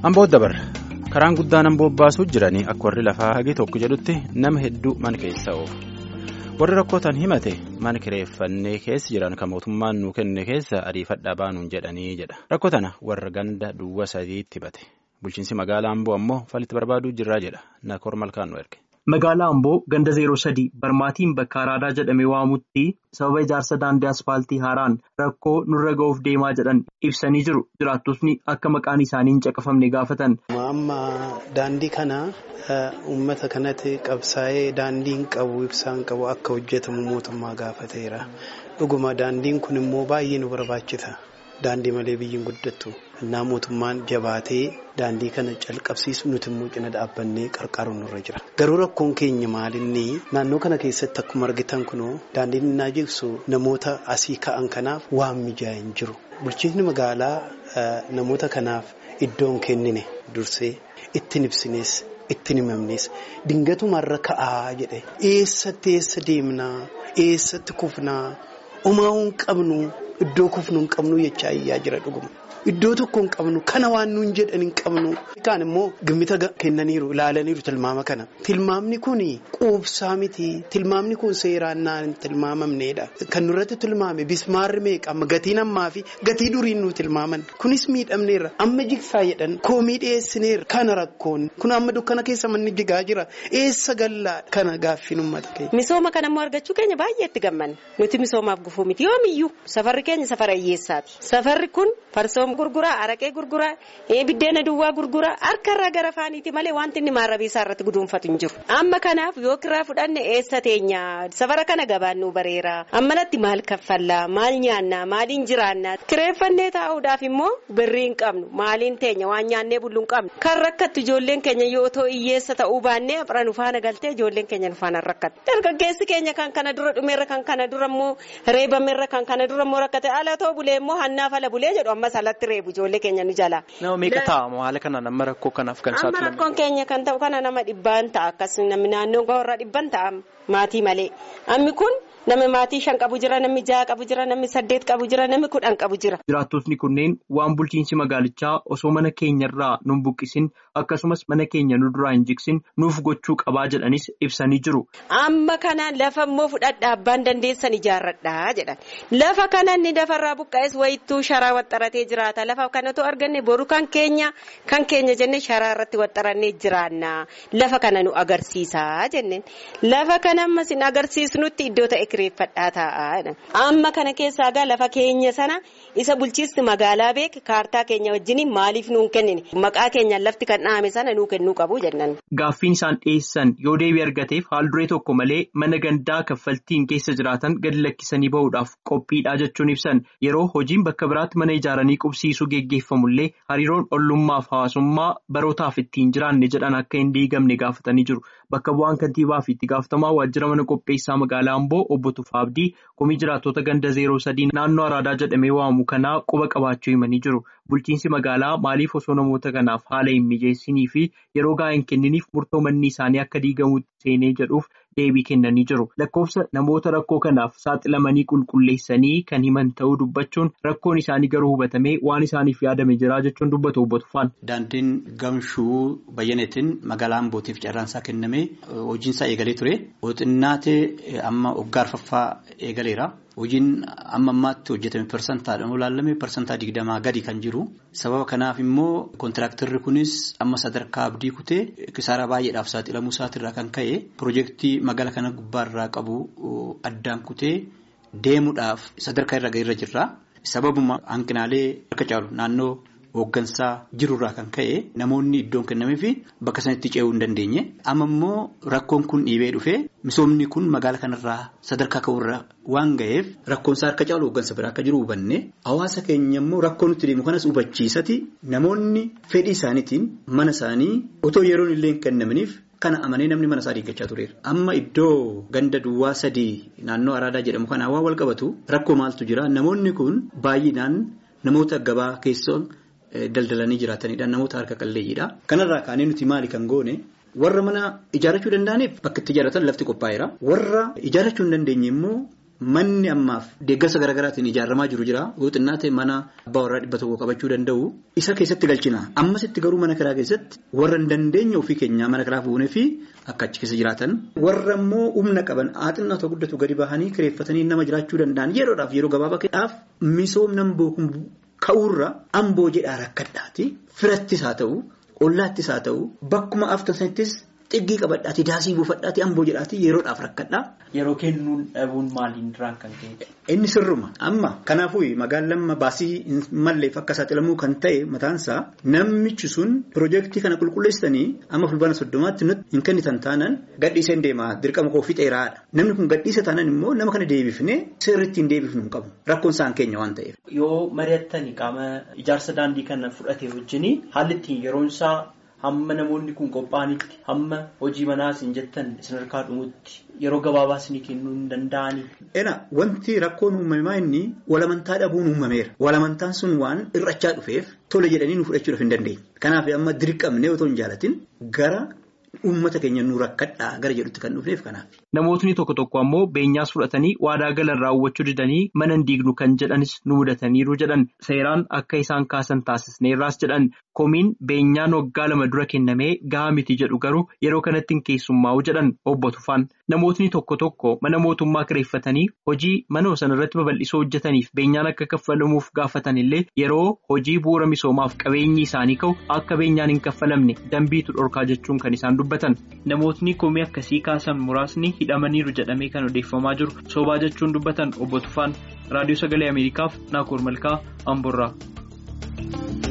Amboo dabarra karaan guddaan amboo baasuu jiranii akka warri lafaa hagi tokko jedhutti nama hedduu mana keessa oofu warri rakkootan himate mana kireeffannee keessa jiran kan mootummaan nuu kenne keessa ariifadhaa baanuun jedhanii jedha rakkoo tana warra ganda duwwa sadiitti himate bulchiinsi magaalaa amboo ammoo falitti barbaaduu jirraa jedha nakoor malkaan nu erge. Magaalaa Amboo ganda zeeroo sadii barmaatiin bakka araadaa jedhamee waamutti sababa ijaarsa daandii asfaaltii haaraan rakkoo nurra ga'uuf deemaa jedhan ibsanii jiru. Jiraattotni akka maqaan isaanii hin caqafamne gaafatan. Amma daandii kana uummata kanatti qabsaa'ee daandiin qabu ibsaan qabu akka hojjetamu mootummaa gaafateera. Dhuguma daandiin kun immoo baay'ee nu barbaachisa. Daandii malee biyyiin guddattu. Innaa mootummaan jabaatee daandii kana calqabsiisu nuti immoo cina dhaabbannee qarqaaruun nurra jira. Garuu rakkoon keenya maalinni naannoo kana keessatti akkuma argitan kunoo daandiin innaa jigsu namoota asii ka'an kanaaf waan mijaa'e hin jiru. Bulchiinsi magaalaa namoota kanaaf iddoon kennine dursee ittiin ibsines ittiin himamnes dingatumarra ka'aa jedhe eessatti eessa deemnaa eessatti kufnaa homaa hin qabnu. Iddoo kufnu hin qabnu jechaa iyyaa jira dhuguma. Iddoo tokko hin qabnu kana waan nuun jedhan hin qabnu. Kaan immoo gimmita kennaniiru ilaalaniiru tilmaama kana. Tilmaamni kun quubsaa miti. Tilmaamni kun seeraan naan tilmaamamneedha. Kan nurratti tilmaame bismaarri meeqa amma gatiin ammaa fi gatii duriin nu tilmaaman. Kunis miidhamneerra. Amma jigsaa jedhan koomii dhiyeessineerra. Kana rakkoon kun amma dukkana keessa manni jigaa jira. Eessa gallaa kana gaaffiin uummata keenya. Misooma kanammoo argachuu keenya baay'ee itti gammanna. Nuti misoomaaf gufuu miti yoomiyyuu safarri keenya safara hiyyeessaati. Safarri kun farsoom gurguraa, araqee gurguraa, biddeena duwwaa gurguraa harkarraa gara faaniiti malee wanti inni maarrabii isaa irratti guduunfatu hin jiru. Amma kanaaf yoo kiraa fudhanne eessa teenya safara kana gabaan nu bareera. Ammalatti maal kaffallaa, maal nyaannaa, maaliin jiraannaa. Kireeffannee taa'uudhaaf immoo birrii hin qabnu. Maaliin teenya waan nyaannee bullu hin qabnu. Kan rakkattu ijoolleen keenya yoo otoo hiyyeessa ta'uu baannee afran nu faana galtee ijoolleen keenya nu faana rakkatu. Dargaggeessi keenya kan kana dura dhumeerra kan kana dura immoo reebameerra kan kana dura immoo rakkate ala ta'u bulee immoo hannaaf ala bulee jedhu ammas alatti reebu ijoollee keenya nu jala. Nama meeqa ta'a haala kanaan amma rakkoo kanaaf kan Amma rakkoon keenya kan ta'u kana nama dhibbaan ta'a akkasumas namni naannoo warra dhibban ta'a maatii malee. Ammi kun namni maatii shan qabu jira namni jaha qabu jira namni saddeet qabu jira namni kudhan qabu jira. Jiraattotni kunneen waan bulchiinsi magaalichaa osoo mana keenyarraa nu buqqisin akkasumas mana keenya nu duraa hin jigsin nuuf gochuu qabaa jedhanis ibsanii jiru. Amma kana lafa immoo fudhadhaa abbaan dandeessan ijaarradhaa jedhan. Lafa kana inni lafarraa buqqa'es wayittuu sharaa waxxaratee jiraata. Lafa kanatu arganne boru kan keenya kan keenya jenne sharaa irratti waxxarannee jiraanna. Lafa kana nu agarsiisaa jenneen. Lafa kana ammas hin agarsiisnutti iddoo ta'e kireeffadhaa taa'aa. Amma kana keessaa gaa lafa keenya sana isa bulchiinsi magaalaa beek kaartaa keenya wajjin maaliif nuun kennine maqaa keenyaan lafti kan dhaame sana nuu kennuu qabu jennan. Gaaffiin isaan dhiyeessan yoo deebii argateef haal duree tokko malee mana gandaa kaffaltiin keessa jiraatan gadi lakkisanii bahuudhaaf qophiidhaa jechuun ibsan yeroo hojiin bakka biraatti mana ijaaranii qubsiisuu geggeeffamullee hariiroon ollummaaf hawaasummaa barootaaf ittiin jiraanne jedhan akka hin diigamne gaafatanii jiru. Bakka bu'aan kantiibaa fi itti gaafatamaa waajjira mana qopheessaa magaalaa Amboo obbo Tufaabdii komii jiraattota ganda zeeroo sadii naannoo araadaa jedhamee waamu kanaa quba qabaachuu himanii jiru. Bulchiinsi magaalaa maaliif osoo namoota kanaaf haala hin mijeessinii fi yeroo gahaa hin kenniniif murtoo manni isaanii akka diigamuutti seenee jedhuuf deebii kennanii jiru. Lakkoofsa namoota rakkoo kanaaf saaxilamanii qulqulleessanii kan himan ta'uu dubbachuun rakkoon isaanii garuu hubatamee waan isaaniif yaadame jira jechuun dubbatu obbo Tufaan. Daandiin gamshuu bayyaneetiin magaalaa Ambootiif carraansaa kennamee hojiinsaa eegalee ture. Xinnaatee amma waggaa arfaffaa eegaleera. Hojiin amma ammaatti hojjetame parsantaadhaan olaalame parsantaa digdamaa gadi kan jiru. Sababa kanaaf immoo kontiraaktarri kunis amma sadarkaa abdii kutee kisaaraa baay'eedhaaf saaxilamuu isaatirraa kan ka'e piroojeektii magaalaa kana gubbaarraa qabu addaan kutee deemuudhaaf sadarkaa irra ga'eerra jirra. Sababuma hanqinaalee akka caalu naannoo hooggansaa jirurraa kan ka'e namoonni iddoon kennamee fi bakka sanatti ce'uu hin dandeenye. Amma immoo rakkoon kun dhiibee dhufee misoomni kun magaala kanarraa sadarkaa ka'urra waan ga'eef rakkoonsaa harka caalu hooggansa biraa akka jiru hubanne hawaasa keenya immoo rakkoo nutti deemu kanas hubachiisati namoonni fedhii isaaniitiin mana isaanii otoo yeroon illee hin kennamaniif. Kana amanee namni mana isaa diiggachaa tureera. Amma iddoo ganda duwwaa sadii naannoo araadaa jedhamu kana waan wal qabatu rakkoo maaltu jira namoonni kun baay'inaan namoota gabaa keessoo daldalanii jiraatanidha. Namoota harka qalleeyyiidha. Kanarraa kaanee nuti maali kan goone warra mana ijaarrachuu danda'aniif bakka itti ijaarratan lafti qophaa'eera. Warra ijaarrachuu hin dandeenye immoo manni ammaaf deeggarsa garaagaraatiin ijaaramaa jiru jira yoo xinnaate mana abbaa warraa dhibba tokko qabachuu danda'u isa keessatti galchina ammasitti garuu mana kiraa keessatti warra hin dandeenye ofii keenyaa mana kiraa fuunee fi akka achi keessa jiraatan warra immoo humna qaban xinnaa ta'u guddatu gadi bahanii kireeffatanii nama jiraachuu danda'an yeroodhaaf yeroo gabaabaa keessaaf misoomna amboo ka'uurra amboo jedhaa rakkadhaati firattis haa ta'u ollaattis haa ta'u bakkuma aftasanittis. Xiggii qabadhaati daasii buufadhaati amboo jedhaati yeroodhaaf rakkadhaa. Yeroo kennuun dhabuun maaliin irraan kan ka'e? Inni sirruma amma kanaafuu magaalaan baasii malleef akka saaxilamuu kan ta'e mataansaa namichi sun piroojeektii kana qulqulleessanii amma fulbaana soddomaatti nuti hin kennitan taanaan gadhiiseen deema dirqama koo fixeeraadha. Namni kun gadhiisa taanaan immoo nama kana deebifnee sirriitti hin deebifnu hin qabu rakkoon isaan keenya waan ta'eef. Yoo mari'attanii qaama ijaarsa daandii kana fudhate wajjin haalli ittiin yeroon isaa. Hamma namoonni kun qophaa'anitti hamma hojii manaas hin jettan isin harkaa dhumutti yeroo gabaabaa isin kennuu hin danda'ani. Ena wanti rakkoon uumamaa inni walamantaa dhabuun uumameera. Walamantaan sun waan irrachaa dhufeef tole jedhanii nu fudhachuudhaaf hin dandeenye. Kanaaf amma dirqamnee otoo hin jaalatin gara uummata keenya nu rakkadhaa gara jedhutti kan dhufneef kanaaf. Namootni tokko tokko ammoo beenyaas fudhatanii waadaa galan raawwachuu didanii mana hin diignu kan jedhanis nu mudataniiru jedhan seeraan akka isaan kaasan taasisneerraas jedhan komiin beenyaan waggaa lama dura kennamee gahaa miti jedhu garuu yeroo kanatti hin keessummaa'u jedhan obbo Tufaan. Namootni tokko tokko mana mootummaa kireeffatanii hojii mana sana irratti babal'isoo hojjetaniif beenyaan akka kaffalamuuf gaafatan illee yeroo hojii bu'uura misoomaaf qabeenyi isaanii ka'u akka beenyaan hin kaffalamne dambiitu dhorkaa jechuun kan isaan dubbatan. Namootni komii akkasii kaasan muraasni hidhamaniiru jedhamee kan odeeffamaa jiru soobaa jechuun dubbatan obbo Tufaan raadiyoo sagalee Ameerikaaf Naakoor Malkaa Amborraa.